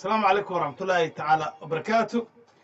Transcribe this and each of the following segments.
asalaamu calaykum waraxmatullaahi tacaala wabarakaatu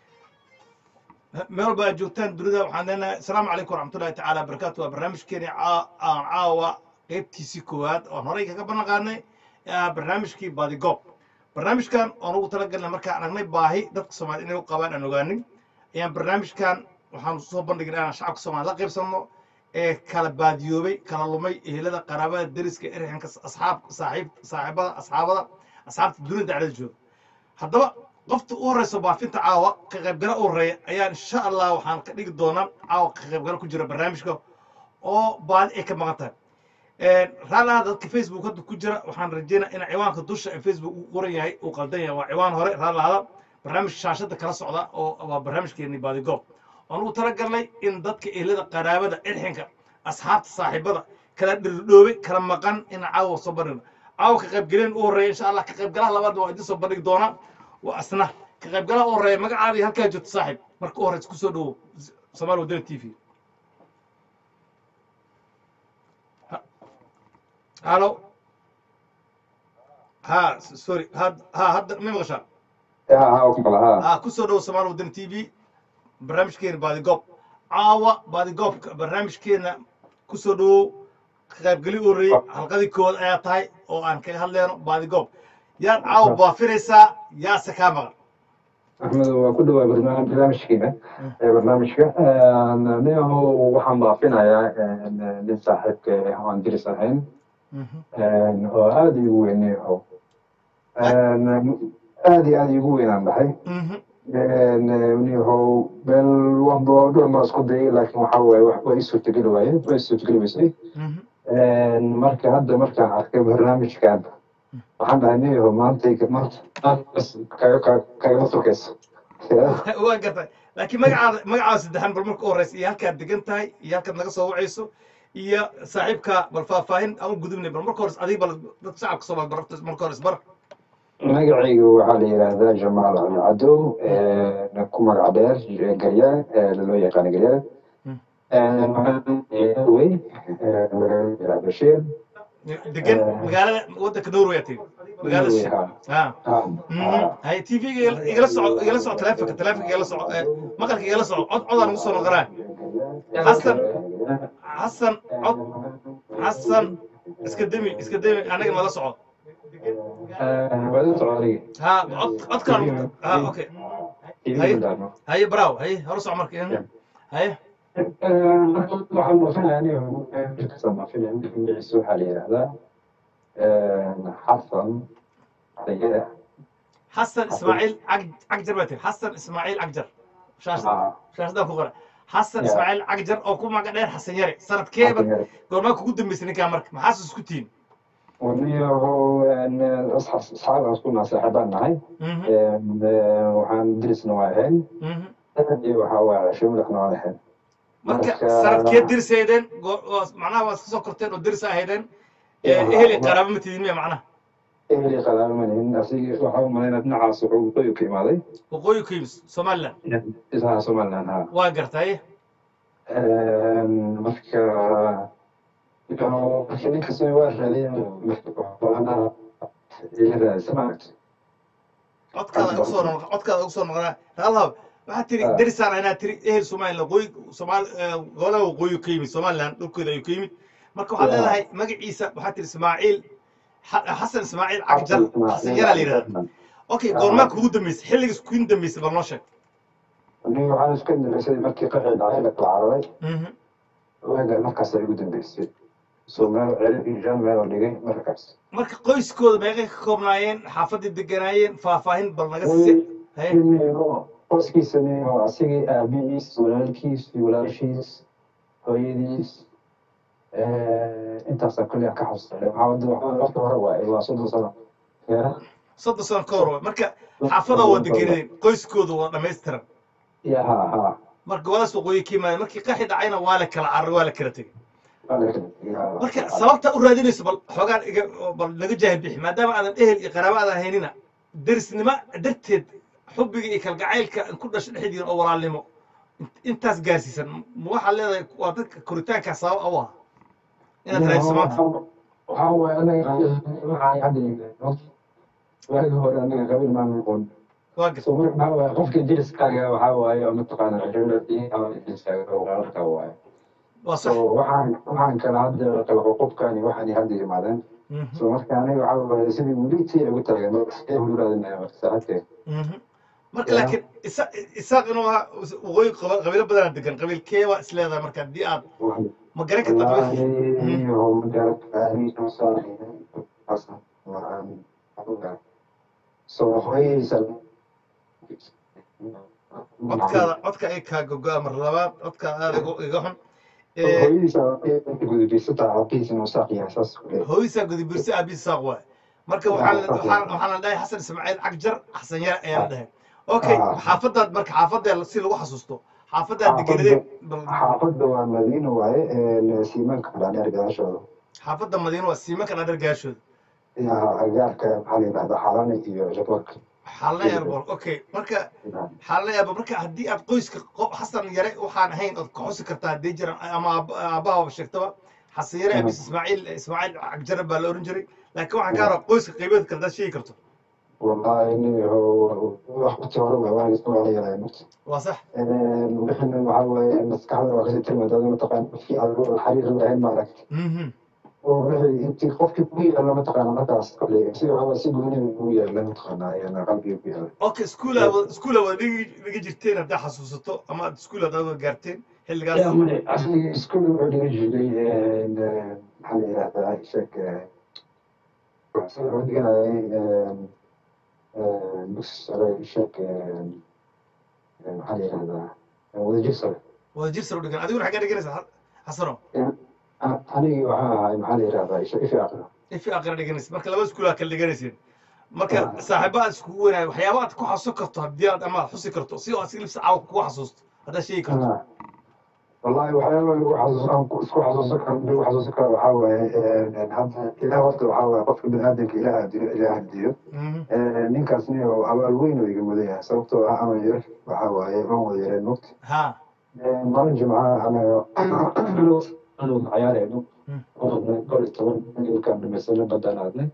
meel walba aad joogtaan dunida waxaan leenahay asalaamu calaykum waraxmatullahi tacaala wabarakaatu waa barnaamijkeeni caa- aan caawa qeybtiisii koowaad oon horey kaga ballanqaadnay ee ah barnaamijkii badigoob barnaamijkan oon ugu talagalnay markaan aragnay baahi dadka soomaaliyed inay u qabaan aan ogaanin ayaan barnaamijkan waxaan soo bandhigin inaan shacabka soomaaliyed la qaybsanno ee kala baadiyoobay kala lumay ehelada qaraabada deriska erxanka asxaab saaxiib saaxiibada asxaabada asxaabta dunida dhexdeeda jooga haddaba qofta u horeysa baafinta caawa ka qaybgala u horeeya ayaa insha allah waxaan ka dhigi doonaa caawa ka qaybgala ku jira barnaamijka oo baadi ay ka maqan tahay raalaha dadka facebook hadda ku jira waxaan rajeynaa in ciwaanka dusha ee facebook uu qoran yahay uu qaldan yahay waa ciwaan hore raalahada barnaamij shaashada kala socda oo waa barnaamijkeeni baadigoob oon ugu talagalnay in dadka ehlada qaraabada irxinka asxaabta saaxiibada kala dhirdhoobay kala maqan in caawa soo bandhigno caawa ka qaybgeleen u horreeya insha allah ka qaybgalaha labaad waa idin soo bandhigi doonaa waa asna ka qaybgalaha u horreeya magacaadii halkaa joogto saaxiib marka u horeysa kusoo dhowo somaali wadani t v halo ha sorry ha ha hadda ma maqashaa ha kusoo dhowo somaali wadani t v barnaamijkeena baadigoob caawa baadigoobka barnaamijkeena kusoo dhowow ka qaybgeli u horreeyey halqadii koowaad ayaa tahay oo aan kaga hadleyno baadigoob yaad caawa baafinaysaa yaase kaa maqan axmed waa ku dhawaa barnaam- barnaamijkiina ee barnaamijka niyaho waxaan baafinayaa nin saaxiibka ah aan diris ahayn oo aada igu weyn niyaho aada iyo aada igu weynaan dhahay niyaho meel wanba dhowr mar isku dayay laakiin waxa waaye wax waa ii suurtageli waaye waa ii suurtageli weysay marka hadda markaan arkay barnaamijkan waxaan dhahay niyaho maanta maanta kagama turkayso waa gartay laakiin magacaada magacaada saddexan bal marka u horeysa iyo halkaad degan tahay iyo halkaad naga soo wacayso iyo saaxiibka bal faahfaahin aan u gudubnay bal marka hores adiga bal dadka shacabka soomaali barabta marka hores bar magacaygu waxaa la yidhaahdaa jamaal ali cadow ku magac dheer garyaa loo yaqaano garyaa wey magaalada bashiir degan magaalada waddanka norway aad tiri magaalada shi ha hay t v igala soco igala soco taleefonka taleefonka igala soco eh, maqalka igala soco cod codaan ugu soo noqonaa xasan xasan cod xasan iska demi iska demi anaga nala soco ha cod codkaan ha okay haye braaw haye hore soco marka mhm. haye waxaan baafinayaa magaciisa waxaa la yidhaahdaa xasan sayida xasan ismaaciil Cag- cagjar baa tiri xasan ismaaciil cagjar shaashada shaashadaan ku qora xasan ismaaciil cagjar oo ku magac dheer xasan yare sanadkeeba goormaa kugu dambeysay ninkaa marka maxaas isku tihin waniyaho asxaab aan isku nahay saaxiibaan nahay Mhm, waxaan dirisna waa ahayn mhm. iyo waxaa waa cesho madaxna waan ahayn marka Marka- sanadkeed dirisaydeen go- oo- macnaha waa iska soo korteen oo dirisa ahaydeen Eh, ehel iyo qaraabo ma tidin miya macnaha eheli qalaaba manihin asigi waxaa u malaynaa dhinacaas wuxuu qoyu ka imaaday waqooyi ku yimid somaliland isaha somaliland ha waa gartay marka ninkasi waa raadiyeen samact codkaada ugu soo noq codkaada ugu soo noqonaa raalhab waxaa tiri derisaan inaa tiri ehel somaliland waqooyi somaal eh, golaha waqooyi ka yimid somaliland dhulkooda ayuu ka yimid marka waxaad Yeah. leedahay magaciisa waxaa tiri ismaaciil xa- xasan ismaaciil cagjar xasan yaraa la yidhahda okay goormaa kugu dambeysay xilligiis kugu dambeysay bal noo sheeg aniga waxaan isku dambeysay markii qaxii dhacay la kala cararay Mhm. waaga markaas ay ugu dambeysay soo meel celi injaan meel oo dhigay markaas marka qoyskooda meeqay ka koobnaayeen xaafadii deganaayeen faahfaahin bal naga si haye qoskiisa oo asigii aabihiis walaalkiis iyo walaashiis hooyadiis intaasaa kulli aan ka xasuustay waxaa wada waxaa waqti hore waaye waa soddon sano ya soddon sano ka hor waay marka xaafada waa deganadeen qoyskooda waa dhammaystiran ya ha ha marka gobolaas waqooyi ka yimaadeen markii qaxi dhacayna waa la kala cararay waa la kala tegey marka sababta u raadinayso bal xoogaan iga bal naga jaahil bixi maadaama aadan ehel iyo qaraabo aadan haynina derisnimo darteed xubbiga iyo kalgacaylka ku dhasho dhexdiina oo walaalnimo intaas gaarsiisan ma waxaad leedahay waa dadka koritaankaa sabab u ah inaad raadiso maanta waxaa waaye anaga waxaa hadda waagi hore anaga qabiil maan noqon waa garta so marka waxaa waaye qofka deriskaaga waxaa waaye oo mataqaana deriskaaga walaalka waaye waa so sax waxaan waxaan kala hadda kala qoqobkani waxaan hadda yimaadeen Mhm, so marka aniga waxaa waaye sidii weli tii ugu taagan ee huraadinaya marka saacadkeed mhm. marka Ya. laakiin isa- isaaq inuu ahaa waqooyi qaba- qabiilo badanaa degan qabiilkee waa is leedahay marka haddii aad ma garan karta qabiilka والله هو مجرد تاريخ صار أصلا وعن سو هوي سل codkaada codka ay kaa gogoa mar labaad codka aada igu- iga xun Eh, هوي سل بيستا عقيس مساقي أساس hooyadiisaa gudubirsi aabihiis saaq waay marka waxaa la- waxaa waxaa la dhahay xasan ismaaciil cagjar xasan yar ayaa la dhahay okay Ah. xaafadaad marka xaafadda si lagu xasuusto xaafadaad degenadee حافظ والمدينة وهي سيمان كان أرجع شو xaafadda madiino waa siimanka dhaadheer gaashooda يا أرجعك حالي بعد حالاني في جبرك xaalna airborg okay marka xaalna airborg marka haddii aad qoyska qo- xasan yare waxaan ahayn ood ka xusi kartaa haddii jiran ama aab- aabbaha sheegtaba xasan yare abis ismaaciil ismaaciil cagjar baa la oran jiray laakiin waxaan ka rabaa qoyska qaybeed kale hadaad sheegi karto والله إني هو وقت هرب وأنا أسمع عليه waa sax نحن waxaa maskaxda waa kasii tilmaantaa mataqaan fi xariir lahayn maaragt Mhm. oo wixii intii qofkii ku yaala mataqaana markaas kale si waxaa si gooni ugu yaala mataqaanaa yana qalbiga ku yaala okay school aad wada- school aad wada dhigi dhigi jirteen haddaa xasuusato ama aad school aad wada gaarteen xilligaas asli iskuul wuxuu dhiga jiray maxaa la yidhahdaa sheek wuxuu dhiganayay dugsi sare sheek maxaa la yidhahdaa wadajir sare wada jir sar u dhigan adiguna xaggaa dhiganaysa xasano anigii waxaa ahay maxaa la yidhahdaa ifi aqra ifi aqra dhiganaysa marka laba school aad kala dhiganayseen marka saaxiibo aad iskugu wanaag waxyaaba aad ku xasuusan karto haddii aad ama aad xusi karto si aad si libsa caawa kugu xasuusto haddaad sheegi karto والله waxyaaba lagu xasuusan isku xasuusan karo lagu xasuusan karo waxaa waaye hadda ilaah horta waxaa waaye qofka biniaadamka ilaah hadiyo ilaah hadiyo Mhm. ninkaasni oo abaal weyn oo iga mudan yahay sababtoo ah ama yar waxaa waaye waan wada yareen mogta ha maalin jimcaha anaga anu cayaarayno gol iyo toban ilkaan dhamaysana baddaan aadnay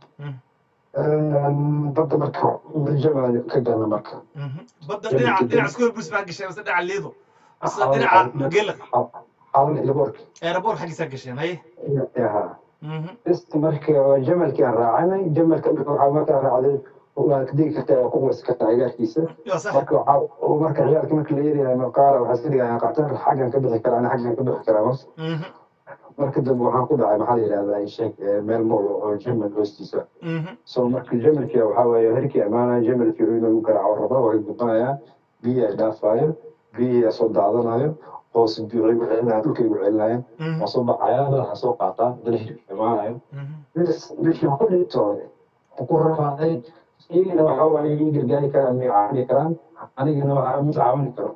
badda marka jama ka galna marka Mhm. badda dhinaca dhinaca school bus baa gasheen mise dhinaca liido mise dhinaca gelaq xaalan ilaboorka aeroboor xaggiisaa gasheen haye yaha Mhm. ist marka jamalkii aan raacanay jamalka waxaa markaa raacday waa digi kartaa waa ku wasi kartaa cigaarkiisa waa sax marka waxaa marka ciyaarka marka la yeerayo maqaara waxaa iska dhigaya qactar xaggan ka bixi karaa ana xaggan ka bixi karaa mas Mhm. marka dambe waxaan ku dhacay maxaa la yidhahdaa sheeg meel mool oo jamal hoostiisa Mhm. so marka jamalkii waxaa waaye herkii amaanaya jamalkii inuu garaaco raba waa gudbanayaa biyi ay dhaafaayo biyi ay soo daadanayo hoos biyo igu celinaya dhulka igu celinaya Mhm. waa soo baxaya madaxa soo qaataa dana hirkii imaanayo Mhm. meesha ku dhintooday ku rafaaday iyagana waxa waaye ii gargaari karaan may caawini karaan anigana waxaa ma caawini karo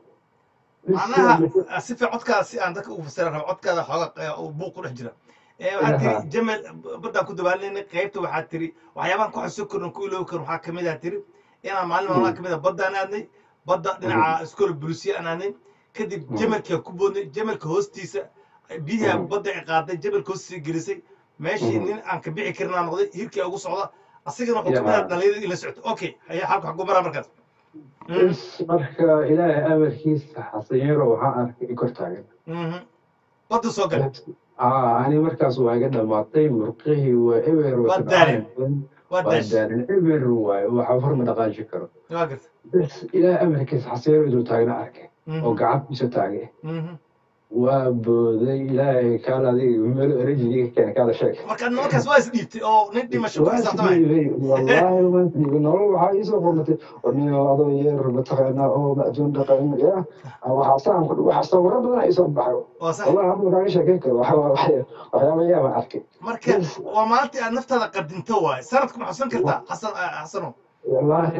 macnaha si fiican codkaada si aan dadka ugu fasiran rabo codkaada xooga uu buuq ku dhex jira Eh, waxaad tiri jamal baddaan ku dabaalinay qaybta waxaad tiri waxyaabahan ku xasuusan karin ku iloobi karin waxaa kamid ah tiri inaan maalin maalmaha kamid ah baddaan aadnay badda dhinaca iskool bulisiya aan aadnay kadib jamalkii aan ku boodnay jamalka hoostiisa biyaha badda ay qaaday jamalka hoostiisa gelisay meeshii nin aan ka bixi karin aan noqday hirkii ugu socda asigana wuxuu kamid ah dhalinyarada ila socto okay haya xalka xaguu maraa markaas Mhm. marka ilaahay amarkiisa xasanyeero waxaan arkay kor taagan Mhm. badda soo galay ani markaas waa iga dhamaatay murqihii waa eber Waa daalin. waa waa daash daalin eber waaye waxa horma dhaqaaji karo waa garta bas ilaahay amarkiisa xasanyeero inuu taagna arkay Mhm. oo gacantiisa taagay Mhm. waa booday ilaahay kaal adiga meel erajiga keena kaala sheeg marka nimankaas waa isdhiibtay oo nin dhimasho ku xisaabtamay wallaahi waan dhiibay nolol waxaa iisoo qormatay oniyo adoo yeer mataqaanaa oo macduun dhaqan ya waxaa saan waxaa sawiro badan iisoo baxay waa sax wallahi hadda kaaga sheekeyn karo waxa waxa- waxyaaba yaaba arkay marka waa maalintii aad naftaada qadinto waay sanadku ma xusan kartaa xasan xasano wallaahi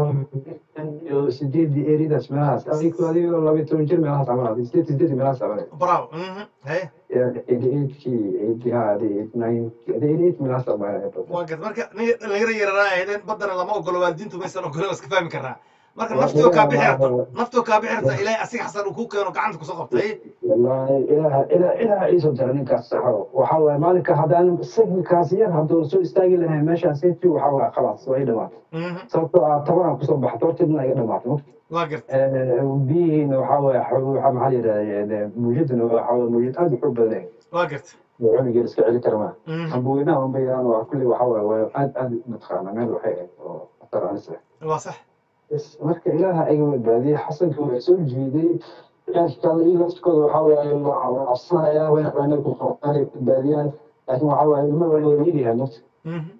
niyo sideedii eridaas meelahaas adigo adigoo laba iyo toban jir meelahaas camal adig sideed sideed meelahaas camal bravo mhm haye eighty eightkii eighty ha adi eighty nine adi eighty eight meelahaas camal waa gad marka nin dhalinyaro yararaa ahaydeen baddana lama ogolo waalidiintu maysan ogolen waa iska fahmi karnaa marka Waa naftoo kaa bixi ilaaha- rabta naftoo kaa bixi rabta ilaahay asiga xasan uu ku keeno gacanta kusoo qabtay wallaahi ilaaha ilaa ilaaha iisoo jara ninkaas saxo waxaa waaye maalinka haddaan signalkaas yar hadduu soo istaagi lahayn meeshaas inti waxaa waaye khalaas waa i dhamaatay Mhm. sababtoo ah tabanaan kusoo baxay horteedna iga dhamaatay waa garta biyihiina waxaa waaye xo- waxaa maxaa la yidhahdaa muujaduna waxaa waaye muujad aad u xoog badan yahay waa garta oo cunugeen iska celi kara maa Mhm. ambooyinaha unba yaraan waa kulli waxaa waaye waa aad aad mataqaana meel waxay ahayd oo khatar halis ah waa sax Bas, marka ilaaha iga badbaadiyey xasanka waa soo jiiday kale iyo laftikooda waxaa waaye waa cabsanaya wayna ku qabtaan badbaadiyaan laakiin waxaa waaye ilmo waa yaryahay nafta Mhm.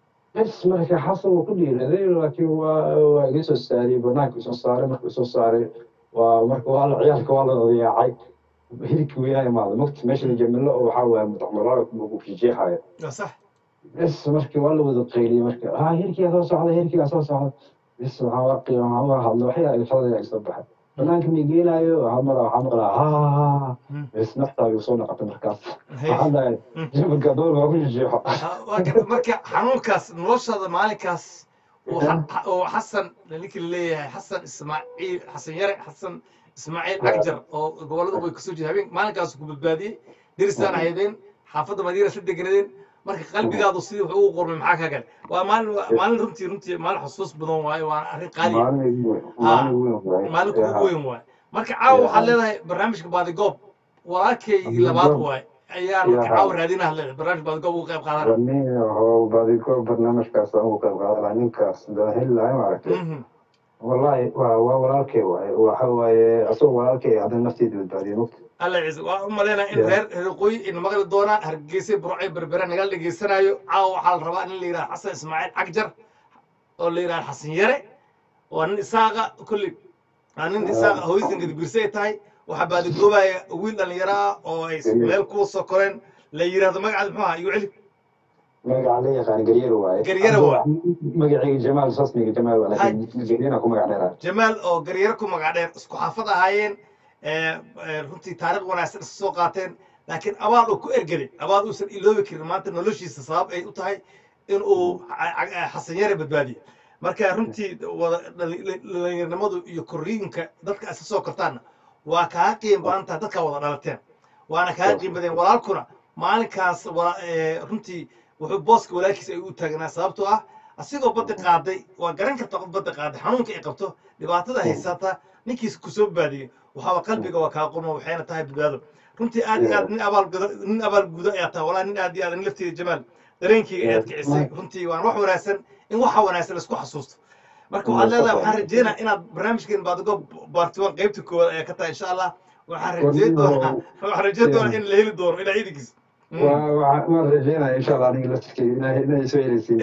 bas marka xasan wuu ku dhiiraday laakiin waa waa iga soo saariyey banaanka isoo saaray marka isoo saaray waa marka waa la ciyaalka waa la odayaacay hilibkii weynaa imaaday mugti meesha jamilo oo waxaa waaye mudacmalaga ku fijeexaya waa sax bas marka waa la wada qayliyey marka ah hirkigaa soo socda hirkigaa soo socda bas waxaa waa qiima waxaa waa hadla waxyaa ilfadaya ay soo baxay banaanka mi geenaayo waxaa maqlaa waxaa maqlaa ha Mhm. bas naftaa igu soo noqotay markaas Hey. waxaan dhahay jabalka dool waa ku jijeexo Ah, waa garta marka xanuunkaas noloshaada maalinkaas uu xa- uu xasan ninkii laleeyahay xasan ismaaciil xasan yare xasan ismaaciil cagjar oo gobollada way kasoo jeeda habeen maalinkaas ku badbaadiyey derisaan ahaydeen xaafadda madiina isla deganadeen marka qalbigaadu sidii wax ugu qormay maxaa ka gale waa maalin maalin runtii runtii maalin xusuus badan waaye waana arrin qaali ah. maalin igu weyn maalin igu weyn waaye maalinku ugu weyn waaye marka caawa waxaad leedahay barnaamijka baadigoob walaalkaygii labaad waaye ayaa marka Yeah. caawa raadinaha leedahay barnaamijka baadigoob uga qayb qaadana nin oo baadiko barnaamijkaas aan ugu qayb qaadan lahaa ninkaas daa heli lahay maaragtay Mhm. wallahi waa waa walaalkay waaye waxa waaye asagoo walaalkay haddana nafteeda badbaadiyey mugta alla ciise waa u malaynaa in Yeah. reer reeqooyi ina maqli doonaan hargeysa burcay berbera nagala dhegeysanaayo caawa waxaa la rabaa in la yidhaha xasan ismaaciil cagjar oo la yidhaha xasan yare waa nin isaaqa kulli waa nin isaaqa hooyadiisa gadibiirse ay tahay waxaa baadigoobaya wiil dhalinyaro ah oo ay meel kuwa soo koreen la yidhahdo magacaada muxuu ahaa igu celi magaca la yaqaan garyar waaye Garyaro waaye. magacayga jamaal sasmiga jamaal waa laakiin garyana ku magac dheeraa jamaal oo garyaro ku magac dheer isku xaafad ahaayeen ee, ee, runtii taariikh wanaagsan iska soo qaateen laakiin abaal uu ku ergelay abaal uusan iloobi karin maanta noloshiisa sabab ay u tahay in uu ca- ca- xasan yare badbaadiyo marka runtii wada dhali- dhalinyaranimadu iyo korriinka dadka iska soo kortaanna waa kaa qiim badan tahay dadka wada dhalateen waana kaa qiim badeen walaalkuna maalinkaas wala- ee, runtii wuxuu booska walaalkiisa ay u taagnaa sababtoo ah asigoo badda qaaday waa garan karta qof badda qaaday xanuunka ay qabto dhibaatada haysata ninkiis kusoo baadiyey waxaaba qalbiga waa kaa qurma waxayna tahay badbaado runtii aad iyo aad nin abaal guda nin abaal guda ayaa tahay walaa nin aad iyo aad nin lafteeda jamaal dareenkayga ayaad kicisay runtii waan wax wanaagsan in waxa wanaagsan laisku xasuusto marka waxaad leedahay waxaan rajeynaa inaad barnaamijkeen baadigo baartiwan qaybta koowaad ayaa ka tahay insha allah waxaan rajeyn doonaa waxaan rajeyn doonaa in la heli doono ilaa ciidankiis waan rajeynaya insha allah aniga laftirkeyga inaa inay soo heleysiin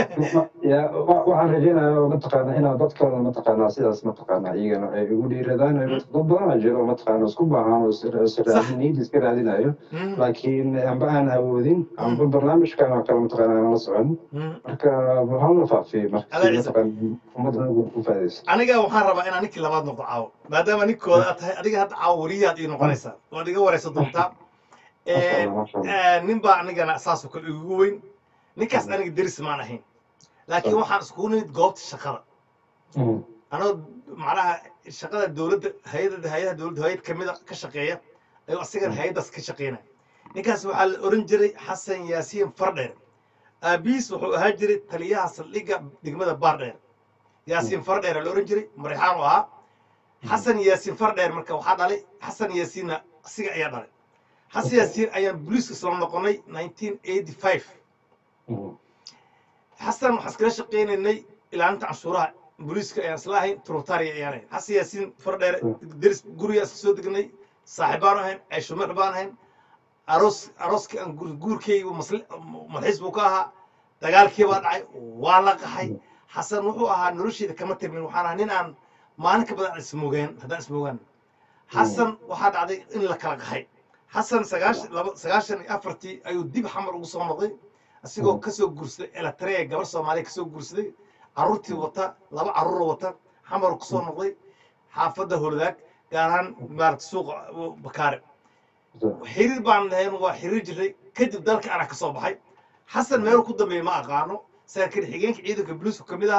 ya wa- waxaan rajeynaya oo mataqaana inaa dadkooda mataqaanaa sidaas mataqaanaa iyagana ay ugu dhiiradaan ay dad badanaa jiro mataqaana isku baahan oo is- is raadin niyad iska raadinayo laakiin amba aan awoodin amba barnaamijkan oo kale mataqaana aan la socon marka hal la faafiyo marka Alla si ciise. mataqaana ummadda ugu u faadayso aniga waxaan rabaa inaan ninkii labaad noqdo caawo maadaama ninkooda aad tahay adiga hadda caawo weriyaad ii noqonaysaa waad iga wareysan doontaa Masha Allah, masha Allah. Eh, nin baa anigana saasoo kale igu weyn ninkaas aniga deris maan ahayn laakiin waxaan iskugu nimid goobta shaqada Mm. anoo macnaha shaqada dowladda hay-adda hay-adaha dowladda hay-ad kamida ka shaqeeya ayuu asigana hay-addaas ka shaqeynaya ninkaas waxaa la oran jiray xasan yaasiin fardheer aabihiis wuxuu ahaa jiray taliyaha saldhigga degmada baardheer yaasiin fardheer la oran jiray marixaan u ahaa xasan yaasiin fardheer marka waxaa dhalay xasan yaasiinna asiga ayaa dhalay xasan yaasiin ayaan booliiska isla noqonay 1985 Mm. xasan waxaan iskala shaqaynaynay ilaalinta canshuuraha booliiska ayaan isla ahayn turutaariya ayaan ahayn xasan yaasiin fardheer deris guriga iska soo degnay saaxiibaan ahayn ceeshumeex baan ahayn aroos arooskii aan guur- guurkaygu masli- malxiis buu ka ahaa dagaalkii baa dhacay waa la qaxay xasan wuxuu ahaa nolosheeda kama tirmin waxaan ahaa nin aan maalin ka badan ismoogeen haddaan ismoogaan xasan waxaa dhacday in la kala qaxay xasan sagaashan laba sagaashan iyo afartii ayuu dib xamar ugu soo noqday asigoo kasoo guursaday elatrea gabar soomaaliya kasoo guursaday carruurtii wata laba carruur wata xamar kusoo noqday xaafadda holodaag gaar ahaan maarata suuqa bakaare xiriir baan lahayn waa xiriir jiray kadib dalka anaa ka soo baxay xasan meel ku dambeeya ma aqaano saraakiil xigeenka ciidanka boliisku ka mid ahaa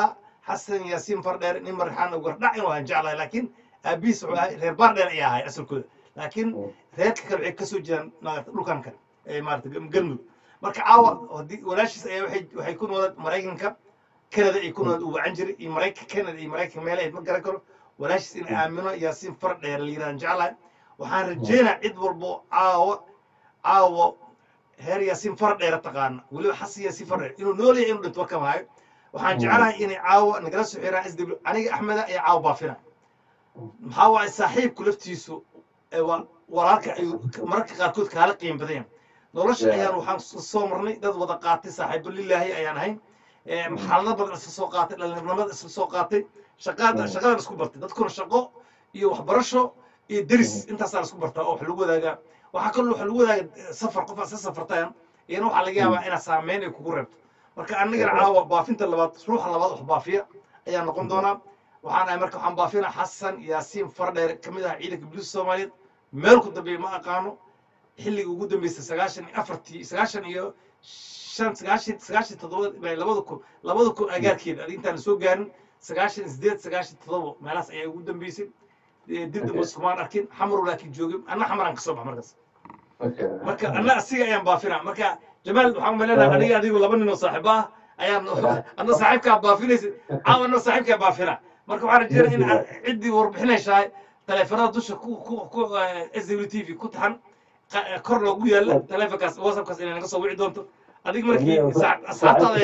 xasan yaasiin fardheer nin marxaan gardhac inuu aan jeclahay laakiin aabihiis wuxuu ahay reer baardheer ayaa ahay asalkooda laakiin reerka kale waxay kasoo jiraan maarata dhulkan kale ee maarata galmudug marka caawa haddii walaashiis ayaa waxay waxay ku noolad maraykanka canada ay ku noolad uu wacan jiray iyo maraykanka canada iyo maraykanka meel ayd ma garan karo walaashiis in aamino yaasiin fardheer la yidhahan jeclahay waxaan rajeynaa cid walbo caawa caawa heer yaasiin fardheera taqaana weliba xasan yaasiin fardheer inuu nool yahay inuu dhinto warka maayo waxaan jeclahay inay caawa nagala soo xiraan s w aniga axmeda ayaa caawa baafina maxaa waaye saaxiibku laftiisu ee waa walaalka ayuu mararka qaarkood kaala qiim badan yahay nolosha ayaan waxaan soo marnay dad wada qaatay saaxiibo lilaahi ayaan ahayn xaalado badan isla soo qaatay dhalinyaronimada isla soo qaatay shaqada shaqadan isku bartay dadkuna shaqo iyo waxbarasho iyo deris intaasaan isku bartaa oo wax lagu wadaagaa waxaa kaloo wax lagu wadaaga safar qof aad sa safartaan iyana waxaa laga yaabaa inaad saameyn ay kugu reebto marka anigana caawa baafinta labaad ruuxa labaad wax baafiya ayaa noqon doonaa waxaan ahay marka waxaan baafinaa xasan yaasiin fardheer ka mid ah ciidanka booliiska soomaaliyeed meel ku dambeeya ma aqaano xilligii ugu dambeysay sagaashan iyo afartii sagaashan iyo shan sagaashan sagaashan toddoba labada kun labada kun agaarkeeda adi intaan soo gaarin sagaashan iyo sideed sagaashan toddoba meelahaas ayaa ugu dambeysay dib damba sumaan arkin xamaru laakiin joogin anna xamaraan kasoo bax markaas marka anna asiga ayaan baafinaa marka jamaal waxaan umaleynaa aniga adigu laba nin oo saaxiibo ah ayaan anna saaxiibkaa baafinaysa caawa anna saaxiibkaa baafinaa marka waxaan rajeynaa in ciddii warbixinaysahay taleefanada dusha ku ku ku s w t v ku taxan kor loogu yaalla taleefonkaas whatsappkaas inay naga soo wici doonto adig markii asxaabtaada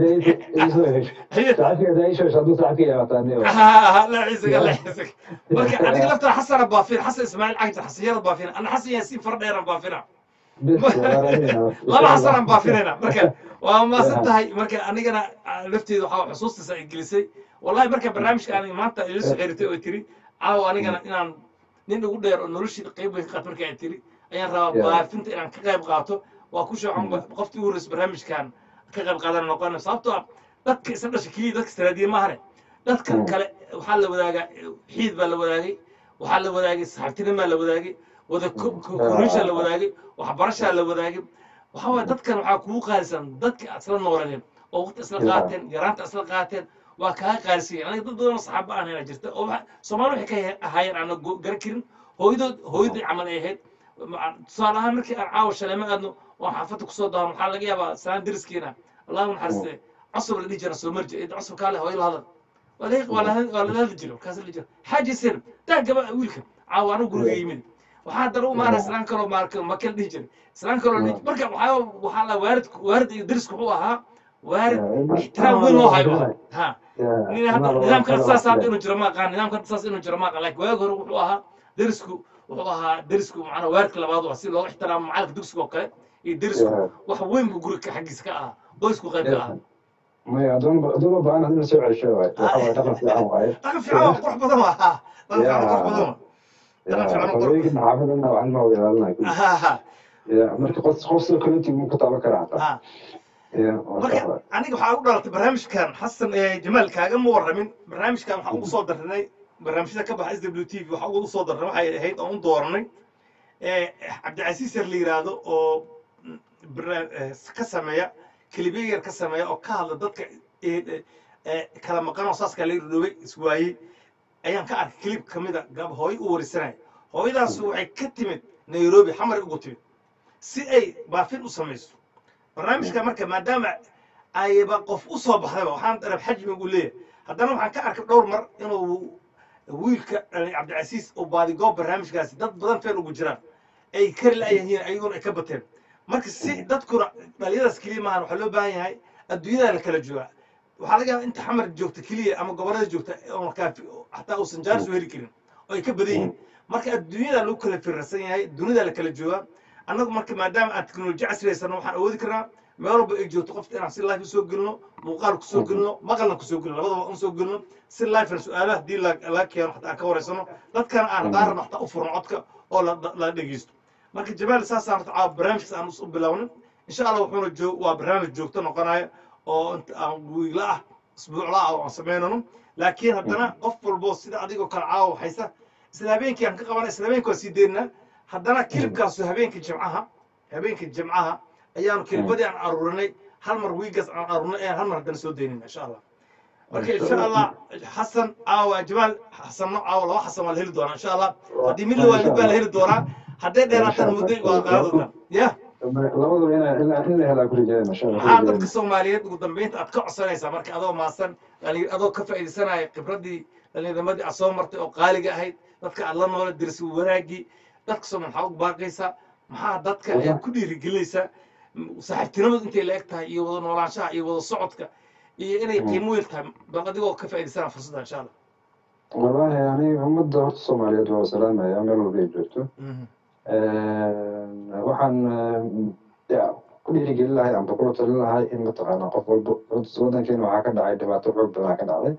la ciisaga la ciisaga marka adiga laftaa xasana baafina xasan ismaaciil cagta xasiyada baafina ana xasan yaasiin fardheeran baafina laba xasanaan baafinayna marka waa maasan tahay marka anigana lafteeda waxaa xusuustiisa ay gelisay wallahi marka barnaamijka aan maanta ila soo xiriirtay oo tiri caawa anigana inaan nin ugu dheer oo noloshii qayb weyn ka qaat marka ay tiri ayaan rabaa baafinta inaan ka qayb qaato waa ku shoocan qoftii ugu horreysay barnaamijkan ka qayb qaadan noqon sababtoo ah dadka isla dhasha keliya dadka istiraadiye maahane dadka kale waxaa la wadaagaa xiid baa la wadaagay waxaa la wadaagay saxaabtinimaa la wadaagay wada korisha la wadaagay waxbarashaa la wadaagay waxaa waye dadkan waxaa kugu qaalisan dadka isla nooladeen oo waqti isla qaateen yaraanta isla qaateen waa kaa qaalisan aniga dad badan oo saxaaba aan hela jirta oo soomaali waxay ka ahaayeen aan garan karin hooyadood hooyadii camal ay ahayd tusaale ahaan markii aan caawa shaleemo aadno oo xaafadda kusoo daawan waxaa laga yaabaa salaan deriskeena allahu naxariiste cusub la dhihi jira soo marji id cusub kaale hooyo la hadal waa lala hadli jiro markaas la jiro xaaji sen daa gaba wiilka caawa anigu guriga yimid waxaa haddana u maara islaan kaloo maarka makal dhihi jiray islaan kaloo dhihi marka waxaa waxaa la waarid waarid iyo derisku wuxuu ahaa waarid ixtiraam weyn loo hayo ha nidaamka saas hadda inuu jiro ma aqaan nidaamka saas inuu jiro ma aqaan laakiin waagi hore wuxuu ahaa derisku wuxuu ahaa derisku macnaa waaridka labaad waa si looga ixtiraamo macalka dugsiga oo kale iyo derisku wax weyn buu guriga xaggiisa ka ahaa qoysku qayb ka ahaa maya adooma baahan hadina soo cesho waay waxa waay dhaqan fiican waaye dhaqan fiican waa qurux badan waa ha dhaqan fiican qurux badan waa dhaqan fiican qurux haweenka maxaafadana waxaan ma wada ilaalinayo ha ha marka qof qof soo kaleetii mu ka taaban karaa hataa ha marka aniga waxaa ugu dhalatay barnaamijkan xasan jamaal kaagama warramin barnaamijkan waxaan ugu soo darnay barnaamijyada ka baxa s w t v waxaa ugu soo darnay waxay ahayd oon u dooranay cabdicasiis yar la yiraahdo oo ka sameeya kelibiya yar ka sameeya oo ka hadla dadka kala maqan oo saaskaa la dhoway iswaayey ayaan ka arkay kelib ka mida gab hooyo u warisanaya hooyadaas waxay ka timid nairobi xamar ugu timid si ay baafin u samayso barnaamijka marka maadaama ayba qof u soo baxdayba waxaan darab xajmi ugu leeyahay haddana waxaan ka arkay dhowr mar inuu wiilka cabdicasiis oo baadigoob barnaamijkaasi dad badan feen ugu jiraan ay kari la'yahiin ayaguna ay ka bateen marka si dadkuna dhalinyadaas keliya maahan waxaa loo baahan yahay adduunyada la kala joogaa waxaa laga yaaba inta xamar joogta keliya ama gobollada joogta oon kaafi xataa uusan jaaris u heli karin oo ay ka badan yihiin marka adduunyada lagu kala firarsan yahay dunida la kala joogaa annagu marka maadaama aan teknoloji casriyaysano waxaan awoodi karnaa meel walba ay joogto qofta inaan si live usoo gelino muuqaal kusoo gelino maqalna kusoo gelino labadaba un soo gelino si live su-aalaha haddii laga keeno xataa aan ka wareysano dadkana aan qaarna xataa u furno codka oo la dhegeysto marka jamaal saasaan horta caawa barnaamijkaas aan u bilaawnin insha allah wuxuuna joog waa barnaamij joogto noqonaya oo inta aan wiigla ah isbuucla ah oo aan samaynano laakiin haddana qof walbo sida adigoo kale caawa haysa isla habeenkii aan ka qabana isla habeenkii waan sii deynaa haddana kilibkaasu habeenka jimcaha habeenka jimcaha ayaanu kilibadii aan aruurinay hal mar wiigaas aan aruurinay ayaan hal mar haddana soo daynayna insha allah marka insha allah xasan aawa jamaal xasanno aawa laba xasan waa la heli doonaa insha allah haddii mid la waa mid baa la heli doonaa hadday dheeraataan muddo waa qaado doonaa ya labadaba ina ina in la helaa ku rajayna insha allah maxaa dadka soomaaliyeed ugu dambeynta aad ka codsanaysaa marka adoo maasan dhalinyar adoo ka faa'iidaysanaya khibraddii dhallinyarnimadii aad soo martay oo qaaliga ahayd dadka aad la noola dirsi wanaagii dadka soomaali maxaa ugu baaqaysaa maxaa dadka aad ku dhiirigelinaysaa saaxiibtinimadu intay la eg tahay iyo wada noolaanshaha iyo wada socodka iyo inay qiimo weyn tahay bal adigoo ka faa'iidaysanaa fursadda insha allah wallahi yani ummadda horta soomaaliyeed waa salaamaya meel walba ay joogto waxaan ya ku dhiirigelin lahay amba kula talin lahay in mataqaanaa qof walba wadankeena waxaa ka dhacay dhibaato xoog badan ka dhacday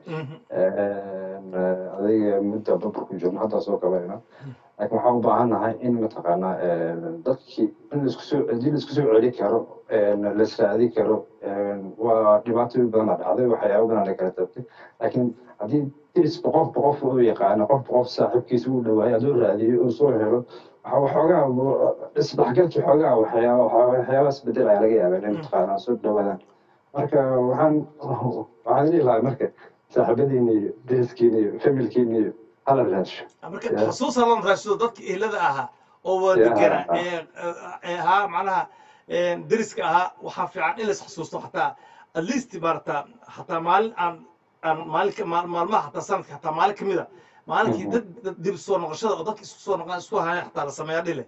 adiga mudda babarku joogno haddaa soo kabayna laakiin waxaan u baahan nahay in mataqaanaa dadkii in laisku soo haddii laisku soo celi karo la israadi karo waa dhibaatooyin badana dhacday waxyaaba badan la kala tabtay laakiin haddii dirisba qofba qof u yaqaano qofba qof saaxiibkiisa u dhawaayo hadduu raadiyo uu soo helo waxoogaa isdhexgalkii xoogaa waxyaaba waxyaabaas bedel ayaa laga yaabaa inay mataqaanaa soo dhawaadaan marka waxaan waxaan dhihi lahaa marka saaxiibadiina iyo deriskiina iyo familkiina iyo hala raadsho marka xusuus halan raashido dadka ehlada ahaa oo wada degana ee ahaa macnaha deriska ahaa waxaa fiican in lais xusuusto xataa at least maarata xataa maalin aan aan maalin maalmaha xataa sanadka xataa maalin kamid a maalinkii dad dib soo noqoshada oo dadka isku soo noqon isku haya xataa la sameeya dhile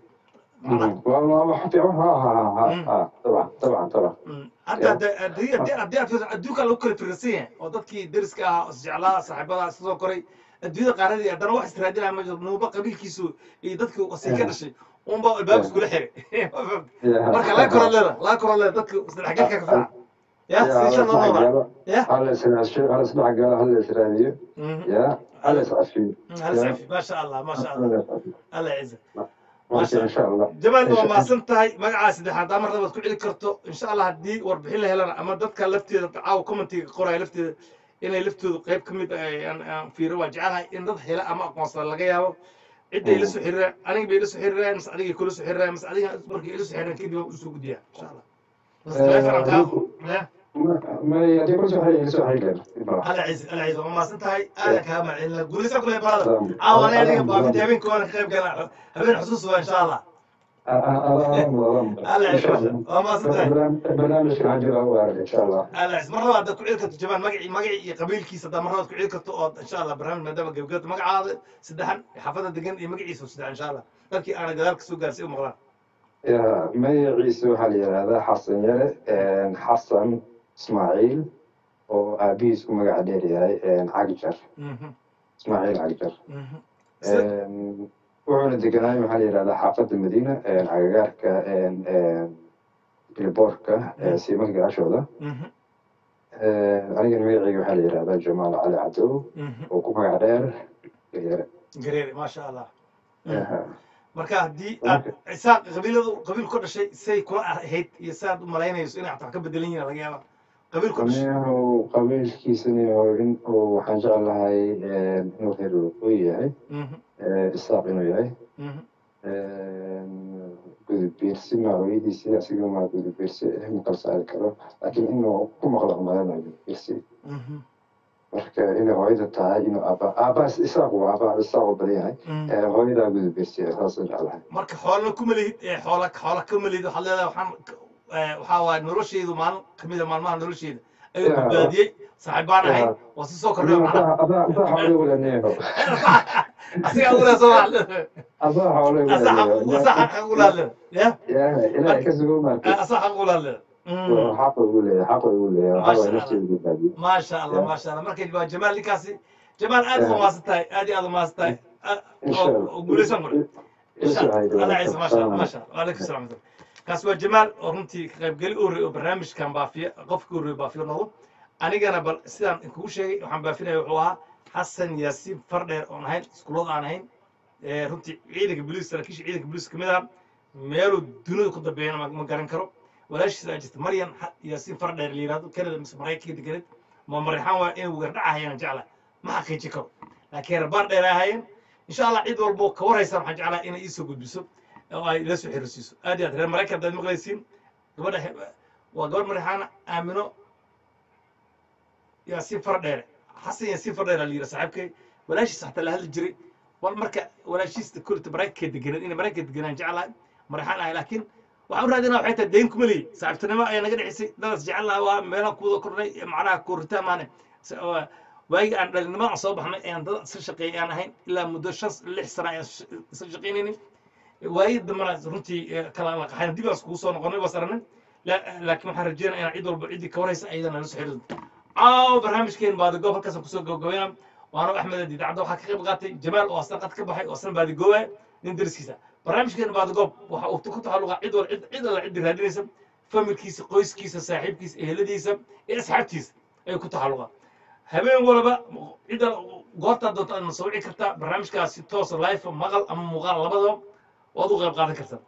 haddii aad adduunka lagu kala firarsan yahay oo dadkii deriska ahaa isjeclaa saaxiibada iska soo koray adduunyada qaaradii haddana wax istiraadinaya ma jiro nuuba qabiilkiisu iyo dadka wasii ka dhashay unba albaab iskula xiray marka laga koro leeda laga koro leeda dadka isdhexgalka ka fiican ya siisha loo noolaa ya hala isdhexgalo hala israadiyo ya hala iscafiyo ما شاء الله ما شاء الله الله يعزك marka insha allah jamaal waa mahadsan tahay magacaa saddexaad daa mar labaad ku celi karto insha allah haddii warbixin la helana ama dadka lafteeda caawa commentiga qoraya lafteeda inay laftoodu qayb ka mid aan fiiro waa jecelahay in dad hela ama aqoonsada laga yaabo cidday ila soo xiriiraan aniga bay ila soo xiriiraan mise adigay kula soo xiriiraan mise adiga markay ila soo xiriiraan kadib waan usoo gudbiyaa insha allah bas teleefon aan kaa may haddii kula soo xiriir soo xiriir على عز على عز وما سنتهي انا كمان ان قولي سكر يا برادر عاون انا بابي هبين كون خيب قال هبين حسوس ان شاء الله على عز وما سنتهي برنامج كان عندي وارد ان شاء الله على عز مره بعد كل عيلك جمال مقعي مقعي قبيل كيس ده مره كل عيلك ان شاء الله برنامج ما دام قبلت مقع هذا سدحن حفظه دقن مقعي سو سدحن ان شاء الله لكن انا قدرك سوق قاسي ومغران يا magaciisa waxaa la yidhahdaa xasan yare xasan ismaaciil oo aabihiis u magaca dheer yahay cagjar ismaaciil cagjar wuxuuna deganaay waxaa la yidhahdaa xaafadda madiina cagagaarka bilboorka siimanka gadaashooda anigana magacayga waxaa la yidhahdaa jamaal cali cadow oo ku magac dheer yare قريري ما شاء الله marka haddii aad isaaq qabiiladu qabiil ku dhashay say kula ahayd iyo saad u malaynayso inay xataa ka bedelan yihiin laga yaaba qabiil ku dhashay anigu qabiilkiisani oo in uu waxaan jeclahay inuu reer waqooyi yahay isaaq inuu yahay gudubiirsi ma hooyadiisi asiga ma gudubiirsi ma kala saari karo laakiin inuu ku maqlo umalanayo gudubiirsi marka inay hooyada tahay inuu aaba aabaas isaaq waa aabaa isaaq oo badan yahay hooyadaa gudubiirsi saasaan jeclahay marka xoolana kuma lihid xoola xoola kuma lihid waxaad leedahay waxaan waxaa waaye noloshaydu maalin kamid a maalmaha noloshayda ayuu badbaadiyey saaxiibaan ahay waa si soo kordhay macnaha asiga ugula soo asaxa ugula hadle ya ilaahay ka sugo maartay asaxa ugula hadle xaqa ugu leeyahay xaqa ugu leeyahay waxaa waay nafteeda badbaadiyo ما شاء الله ما شاء الله marka waa jamaal ninkaasi jamaal aad u maasan tahay aad iyo aad u maasan tahay guulaysan qore alla ciise ما شاء الله ما شاء الله وعليكم السلام kaas waa jamaal oo runtii ka qaybgeli u horreey oo barnaamijkan baafiya qofka horreey baafiyo noqdo anigana bal sidaan kugu sheegay waxaan baafinaya wuxuu ahaa xasan yaasiin fardheer oon ahayn iskuullada aan ahayn runtii ciidanka booliis saraakiisha ciidanka booliis kamid ah meeluu dunida ku dambeeyana ma garan karo walaashiisa aa jirta maryan yaasiin fardheer la yidhahdo kanada mise maraykanka deganeed ma marixaan waa inay wegardhacahayaan jecla ma xaqiijin karo laakiin rabaan dheer ahaayeen insha allah cid walbo ka warhaysaan waxaan jeclaa inay iisoo gudbiso oo ay ila soo xiriirsiiso aad iyo aad reer maraykan haddaad maqlaysiin gabadha waa gabadh marixaana aamino yaasiin fardheere xasan yaasiin fardheere la yidhi saaxiibkay walaashiis xataa la hadli jiray wal marka walaashiista kulita maraykanka deganeen inay maraykanka deganaan jeclahay maraxaan ahay laakiin waxaan u raadinaa waxay tahay dayn kuma leeyi saaxiibtinimo ayaa naga dhexisay dadaas jecel lahaa waa meelaha kuwada kornay macnaha kooritaan maane waagii aan dhalinimada aan soo baxnay ayaan dad isla shaqeeyay aan ahayn ilaa muddo shan lix sana ayaan isla shaqeynaynin waayii dambana runtii kala laqaxayn dib aan iskugu soo noqonay baas aragnay laakiin waxaan rajeynaya inaan cid walba ciddii ka waraysa ayadana nala soo xiriirto caawa barnaamijkeen baadigoob halkaasaan kusoo gabagabayna waana axmed idaacadda waxaa ka qayb qaatay jamaal oo asna qad ka baxay oo asna baadigooba nin dariskiisa barnaamijkeen baadigoob waxa uu ku taxalluqa cid wal cid alla ciddi raadinaysa familkiisa qoyskiisa saaxiibkiisa eheladiisa iyo asxaabtiisa ayay ku taxalluqa habeen walba cidda goortaa doonta aad nasoo wici kartaa barnaamijkaasi toosa life maqal ama muuqaal labadaba waad u qayb qaadan kartaa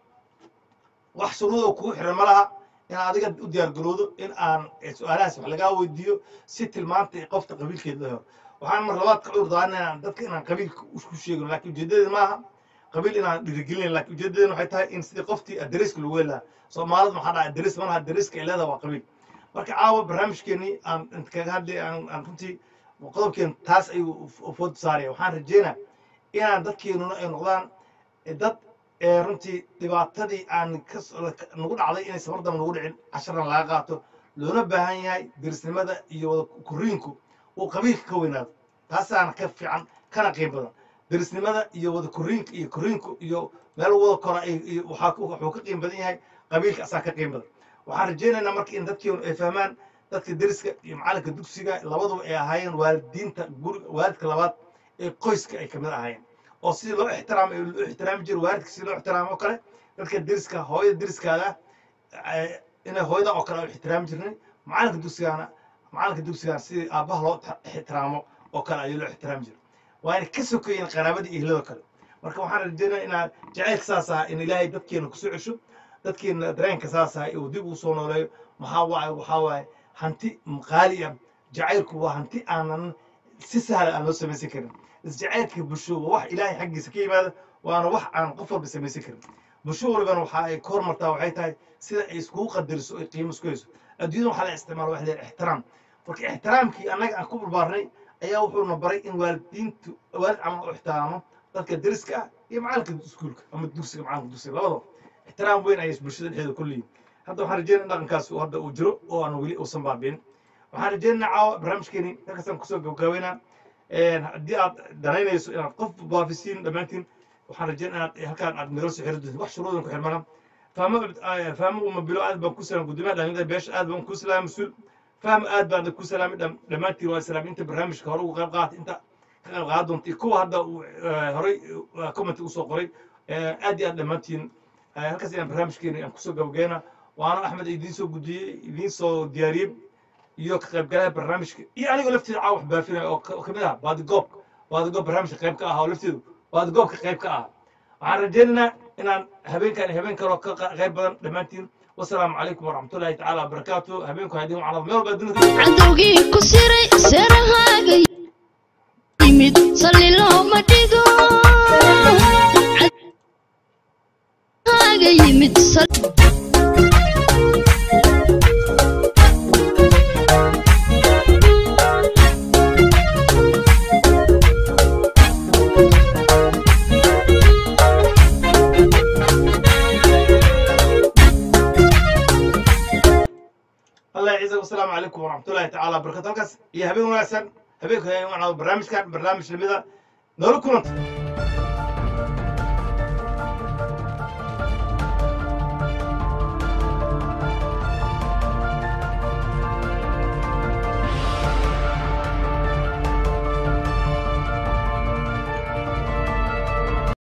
wax sunnadoo kugu xiran ma laha in adiga u diyaargaroodo in aan su-aalahaas wax lagaa weydiiyo si tilmaanta qofta qabiilkeeda la helo waxaan mar labaad ka cudur daanaa dadka inaan qabiilka isku sheegno laakiin ujeedadeeda maaha qabiil inaan dhiirigelinayn laakiin ujeedadeena waxay tahay in sidii qoftii adreeska lagu heli lahaa soomaalida maxaa dhaha adrees malaha adreeska ay leedaha waa qabiil marka caawa barnaamijkeenii aan kaga hadlay aan runtii qodobkeen taas ayuu food saaraya waxaan rajeynaa inaan dadkeenuna ay noqdaan dad runtii dhibaatadii aan nagu dhacday inay safar damba nagu dhicin casharan laga qaato loona baahan yahay derisnimada iyo wada koriinku uu qabiilka ka weynaado taasaana ka fiican kana qiim badan derisnimada iyo wada koriinka iyo koriinku iyo meel wada kora wuxuu ka qiim badan yahay qabiilka asaa ka qiim badan waxaan rajaynaynaa marka in dadkeenu ay fahmaan dadka deriska iyo macalinka dugsiga labaduba ay ahaayeen waalidiinta guriga waalidka labaad ee qoyska ay kamid ahaayeen oo sidii loo ixtiraamay loo ixtiraami jiray waalidka sidii loo ixtiraamo oo kale dadka deriska hooyada deriskaada inay hooyada oo kale u ixtiraami jirnay macalinka dugsigaana macalinka dugsigaana sidii aabbaha loo ixtiraamo oo kale ayuu loo ixtiraami jiray waa inay ka sokeeyeen qaraabada iyo ehlada kale marka waxaan rajeynaya inaa jacaylka saas aha in ilaahay dadkeena kusoo cesho dadkeena dareenka saas aha uu dib uu soo nooleeyo maxaa waaye waxaa waaye hanti qaali ah jacaylku waa hanti aanan si sahla aan loo samaysan karin isjacaylka bulsho waa wax ilaahay xaggiisa ka yimaada waana wax aan qof walba samaysan karin bulsho walbana waxa ay ka hormartaa waxay tahay sida ay iskugu qadariso ay qiimo isku hayso adduunyada waxaa la isticmaala wax leeyahay ixtiraam marka ixtiraamkii annaga aan ku barbaarnay ayaa wuxuuna baray in waalidiintu waalid camal u ixtiraamo dadka deriska ah iyo macalinka iskuulka ama dugsiga macalinka dugsiga labadaba ixtiraam weyn ayay bulshada dhexdeeda ku leeyihin hadda waxaan rajeynaya in dhaqankaas hadda uu jiro oo aan weli uusan baabin waxaan rajeynaya caawa barnaamijkeeni halkaasaan kusoo gabagabeynaa haddii aad danaynayso inaad qof baafisiin dhammaantiin waxaan rajeynaya inaad halkaan aad nagala soo xiri doontiin wax shuruudan ku xirmana fahmo fahmo uma bilo aad baan ku salaam gudoomiyaha dhalinyarada beesha aad baan ku salaamay mas-uul fahmo aad baan ku salaamay dhammaantiin waa salaam inta barnaamijka hore uga qayb qaatay inta ka qayb qaadan doonta iyo kuwa hadda uu horey comment usoo qoray aad iyo aad dhammaantiin halkaas ayaan barnaamijkeeni aan kusoo gabageyna waana axmed idiin soo gudiyey idiin soo diyaariyey iyo ka qaybgalaha barnaamijka iyo anigoo lafteeda caawa wax baafinaya oo kamid ah baadigoob baadigoob barnaamijka qayb ka ah oo lafteedu baadigoobka qayb ka ah waxaan rajaynaynaa inaan habeenkan iyo habeen kaloo ka qayb badan dhammaantiin wasalaamu calaykum waraxmatullaahi tacaala wabarakaatu habeenku haydin wacnada meel walba adduunka cadowgii ku siray seerahaaga yimid salli looma dhigo cadowgaaga yimid sal- الله يعزك والسلام عليكم ورحمة الله تعالى وبركاته halkaas iyo habeen wanaagsan habeenku barnaamijkan barnaamij lamida nolol kulanta